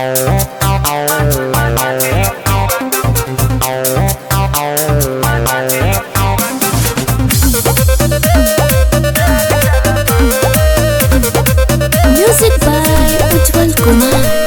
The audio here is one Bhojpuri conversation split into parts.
Music by Ujjwal Kumar.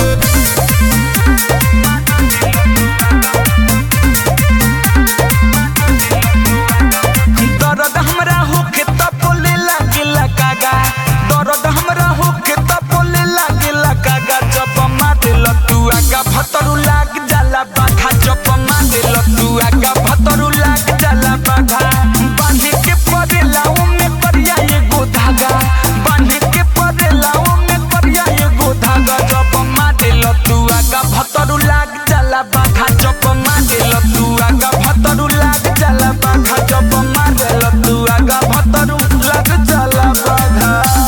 दर्द हमरा होखे त बोले लागेला कागा दर्द हमरा होखे त बोले लागेला कागा जब मारेला तू आगा भतरू लाग जाला बाघा जब मारेला तू आगा भतरू लाग जाला बाघा बांधे के परेला ओमे करिया एगो धागा बांधे के परेला ओमे करिया एगो धागा जब मारेला तू आगा भतरू लाग जाला बाघा जब मारेला तू आगा भतरू लाग जाला बाघा जब मारेला तू आगा भतरू लाग जाला बाघा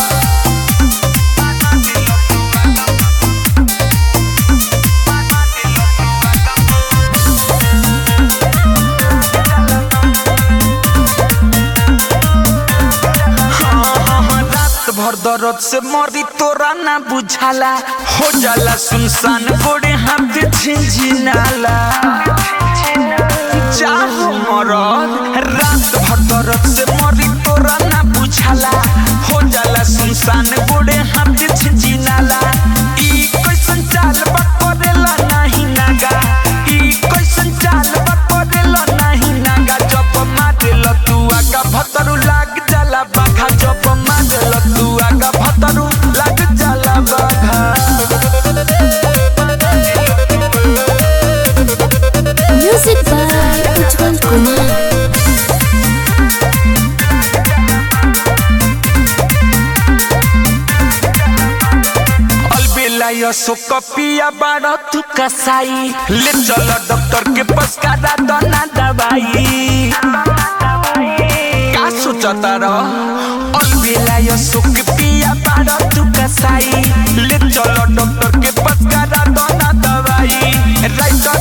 रात भर दर्द से मरी तोरा ना बुझाला हो जाला सुनसान गोड़े हाथ झिझिनाला चाहो मरद रात भर दर्द से मरी तोरा ना बुझाला हो जाला सुनसान गोड़े हाथ झिझिनाला ई कैसन चाल बा करेला नाही नागा ई कैसन चाल बा करेला नाही नागा जब मारेला तू आगा भतरू लाग जाला बाघा जब मारेला तू आगा भतरू लाग जाला बाघा Music by Ujjwal Kumar. अलबेला यसो कपिया बाड़ तू कसाई ले चल डॉक्टर के पास करा दना दवाई का सोचता र अलबेला यसो कपिया बाड़ तू कसाई ले चल डॉक्टर के पास करा दना दवाई राइट